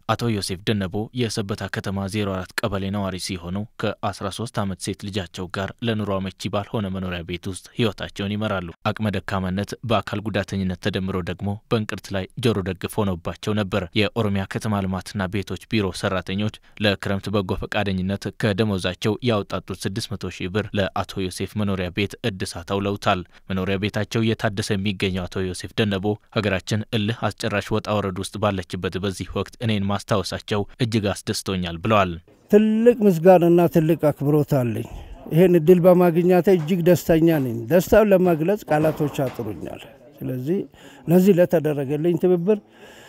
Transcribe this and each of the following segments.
አቶ ዮሴፍ ደነቦ የሰበታ ከተማ 04 ቀበሌ ነዋሪ ሲሆኑ ከ13 ዓመት ሴት ልጃቸው ጋር ለኑሮ አመቺ ባልሆነ መኖሪያ ቤት ውስጥ ህይወታቸውን ይመራሉ። አቅመ ደካማነት በአካል ጉዳተኝነት ተደምሮ ደግሞ በእንቅርት ላይ ጆሮ ደግፍ ሆነባቸው ነበር። የኦሮሚያ ከተማ ልማትና ቤቶች ቢሮ ሰራተኞች ለክረምት በጎ ፈቃደኝነት ከደሞዛቸው ያወጣጡት 600 ሺህ ብር ለአቶ ዮሴፍ መኖሪያ ቤት እድሳት አውለውታል። መኖሪያ ቤታቸው እየታደሰ የሚገኘው አቶ ዮሴፍ ደነቦ ሀገራችን እልህ አስጨራሽ ወጣ ወረድ ውስጥ ባለችበት በዚህ ወቅት እኔን ማስታወሳቸው እጅግ አስደስቶኛል ብለዋል። ትልቅ ምስጋናና ትልቅ አክብሮት አለኝ። ይህን እድል በማግኘቴ እጅግ ደስተኛ ነኝ። ደስታውን ለመግለጽ ቃላቶች አጥሩኛል። ስለዚህ ለዚህ ለተደረገልኝ ትብብር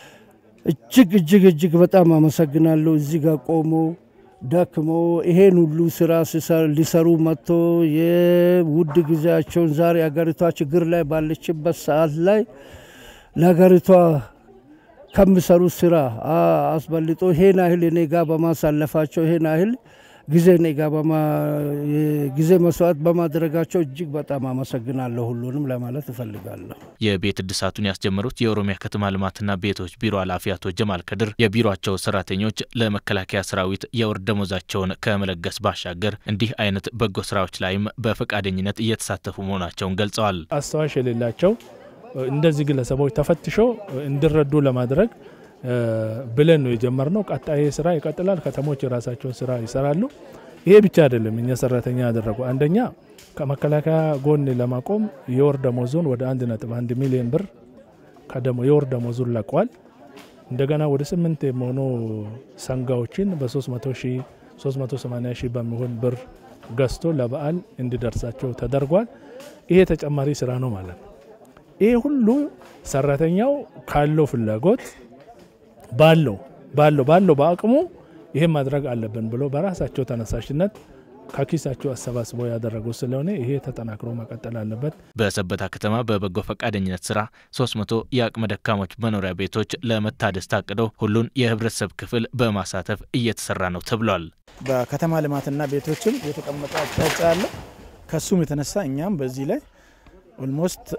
እጅግ እጅግ እጅግ በጣም አመሰግናለሁ። እዚህ ጋር ቆሞ ደክሞ ይሄን ሁሉ ስራ ሊሰሩ መጥቶ የውድ ጊዜያቸውን ዛሬ አገሪቷ ችግር ላይ ባለችበት ሰዓት ላይ ለሀገሪቷ ከሚሰሩት ስራ አስበልጦ ይሄን ያህል እኔ ጋ በማሳለፋቸው ይሄን ያህል ጊዜ እኔ ጋ ጊዜ መስዋዕት በማድረጋቸው እጅግ በጣም አመሰግናለሁ። ሁሉንም ለማለት እፈልጋለሁ። የቤት እድሳቱን ያስጀመሩት የኦሮሚያ ከተማ ልማትና ቤቶች ቢሮ ኃላፊ አቶ ጀማል ከድር የቢሮቸው ሰራተኞች ለመከላከያ ሰራዊት የወር ደሞዛቸውን ከመለገስ ባሻገር እንዲህ አይነት በጎ ስራዎች ላይም በፈቃደኝነት እየተሳተፉ መሆናቸውን ገልጸዋል። አስታዋሽ የሌላቸው እንደዚህ ግለሰቦች ተፈትሾ እንዲረዱ ለማድረግ ብለን ነው የጀመርነው። ቀጣይ ስራ ይቀጥላል። ከተሞች የራሳቸውን ስራ ይሰራሉ። ይሄ ብቻ አይደለም እኛ ሰራተኛ ያደረጉ አንደኛ ከመከላከያ ጎን ለማቆም የወር ደሞዙን ወደ አንድ ነጥብ አንድ ሚሊዮን ብር የወር ደሞዙን ለቋል። እንደገና ወደ ስምንት የሚሆኑ ሰንጋዎችን በ300 ሺህ 380 ሺህ በሚሆን ብር ገዝቶ ለበዓል እንዲደርሳቸው ተደርጓል። ይሄ ተጨማሪ ስራ ነው ማለት ነው። ይሄ ሁሉ ሰራተኛው ካለው ፍላጎት ባለው ባለው ባለው በአቅሙ ይሄን ማድረግ አለብን ብሎ በራሳቸው ተነሳሽነት ከኪሳቸው አሰባስበው ያደረጉ ስለሆነ ይሄ ተጠናክሮ መቀጠል አለበት። በሰበታ ከተማ በበጎ ፈቃደኝነት ስራ 300 የአቅመ ደካሞች መኖሪያ ቤቶች ለመታደስ ታቅደው ሁሉን የህብረተሰብ ክፍል በማሳተፍ እየተሰራ ነው ተብሏል። በከተማ ልማትና ቤቶችም የተቀመጠ አቅጣጫ አለ። ከሱም የተነሳ እኛም በዚህ ላይ ኦልሞስት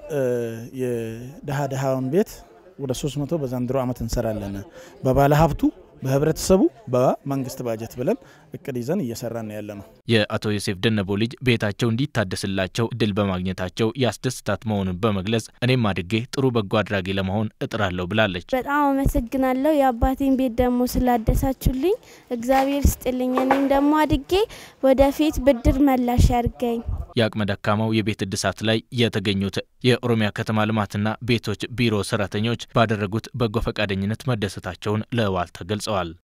የድሃ ድሃውን ቤት ወደ 300 በዘንድሮ ዓመት እንሰራለን። በባለ ሀብቱ በህብረተሰቡ በመንግስት ባጀት ብለን እቅድ ይዘን እየሰራን ያለ ነው። የአቶ ዮሴፍ ደነቦ ልጅ ቤታቸው እንዲታደስላቸው እድል በማግኘታቸው ያስደስታት መሆኑን በመግለጽ እኔም አድጌ ጥሩ በጎ አድራጊ ለመሆን እጥራለሁ ብላለች። በጣም አመሰግናለሁ የአባቴን ቤት ደግሞ ስላደሳችሁልኝ እግዚአብሔር ስጥልኝ። እኔም ደግሞ አድጌ ወደፊት ብድር መላሽ ያድርገኝ። የአቅመ ደካማው የቤት እድሳት ላይ የተገኙት የኦሮሚያ ከተማ ልማትና ቤቶች ቢሮ ሰራተኞች ባደረጉት በጎ ፈቃደኝነት መደሰታቸውን ለዋልታ ገልጸዋል።